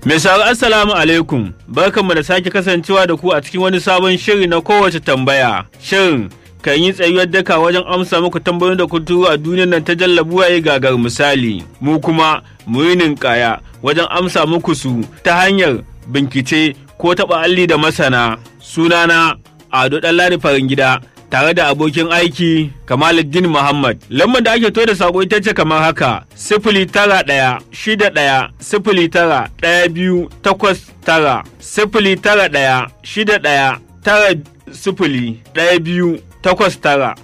Mai sauraro assalamu alaikum barkanmu da sake kasancewa da ku a cikin wani sabon shiri na kowace tambaya shirin kan yi tsayuwar daka wajen amsa muku tambayoyin da kun turo a duniyar nan ta jallabuwa ya gagar misali mu kuma mu yi ninkaya wajen amsa muku su ta hanyar bincike ko taɓa alli da masana sunana ado ɗanladi farin gida tare da abokin aiki Kamaluddin Muhammad. Lambar da ake to da sako ita ce kamar haka sifili tara ɗaya shida ɗaya sifili tara ɗaya biyu takwas tara sifili tara ɗaya shida ɗaya tara sifili ɗaya biyu takwas tara